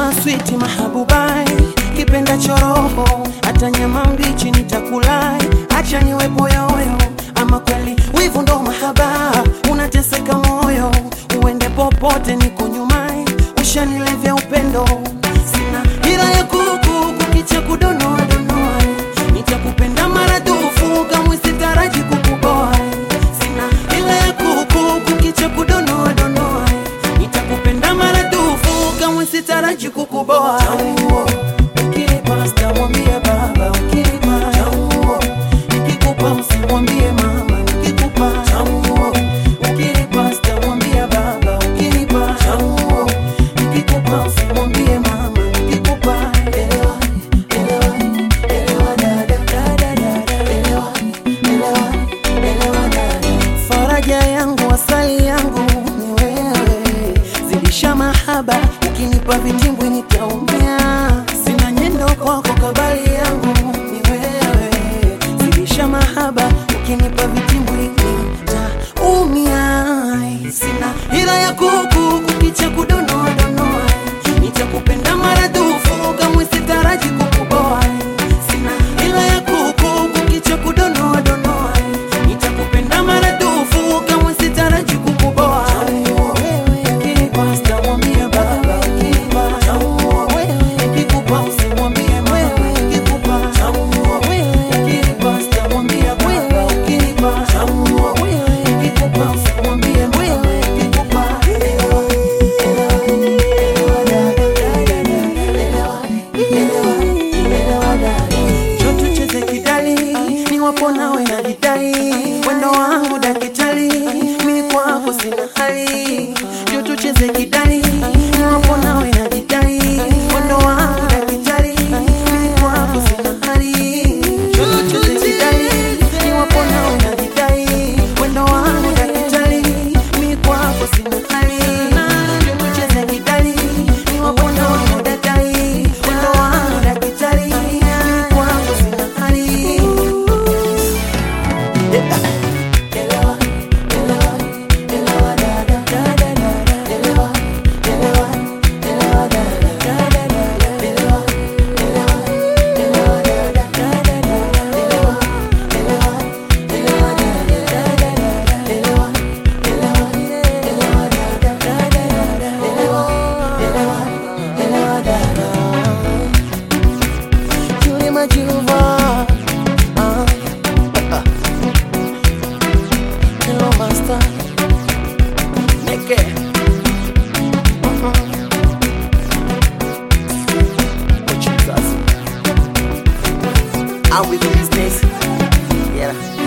maswiti mahabubai, kipenda choroho, hata nyama mbichi nitakulai, acha niwe poyoyo, ama kweli wivu ndo mahaba, unateseka moyo, uende popote, niko nyumai, ushanilevya upendo, sina hila ya kuku kukicha kudonoa donoa, nitakupenda maradufu kamwe sitaraji kukuboa, sina hila ya kuku kukicha kudonoa donoa, nitakupenda maradufu kamwe sitaraji kukuboa. Ukinipa sitamwambia baba, ukinipa nikikupa usimwambie mama, nikikupa ukinipa sitamwambia baba, ukinipa nikikupa usimwambie mama, nikikupa elewa, elewa, elewa dada, dada, dada, elewa, elewa, elewa dada. Faraja yangu, asali yangu ni wewe, zidisha mahaba, ukinipa vitimbwi nitaumia. Sina nyendo kwako, kabali yangu ni wewe, zidisha mahaba, ukinipa vitimbwi nitaumia. Sina hila ya kuku kukicha kudonoa donoa, nitakupenda maradufu, kamwe sitaraji kukuboa. Sina hila ya kuku kukicha kudonoa donoa, nitakupenda maradufu, kamwe sitaraji kukuboa. Ukinipa sitamwambia baba, ukinipa nikikupa usimwambie mama, nikikupa ukinipa sitamwambia baba, ukinipa nikikupa usimwambie mama, nikikupa elewa, elewa, elewa dada, elewa, elewa, elewa dada. Njoo tucheze kidali, niwapo nawe na jidai, wendo wangu dakitali, mimi kwako sina hali. Njoo tucheze kidali, niwapo nawe na jidai, wendo wangu dakitali, mimi kwako sina hali. Njoo tucheze kidali, niwapo nawe na jidai, wendo wangu dakitali, mimi kwako sina hali. Njoo tucheze kidali, niwapo nawe na jidai, wendo wangu dakitali, mimi kwako sina hali. Elewa, elewa, elewa dada, dada, dada, elewa, elewa, elewa dada, dada, dada, elewa, elewa, elewa dada, dada, dada, elewa, elewa, elewa dada, dada, dada, elewa, elewa, elewa dada, dada, dada, elewa, elewa, elewa dada. Julie Majuva, ah. Hello, master. Neke. Mhm. Oh, Jesus. I'm with the business. Yeah.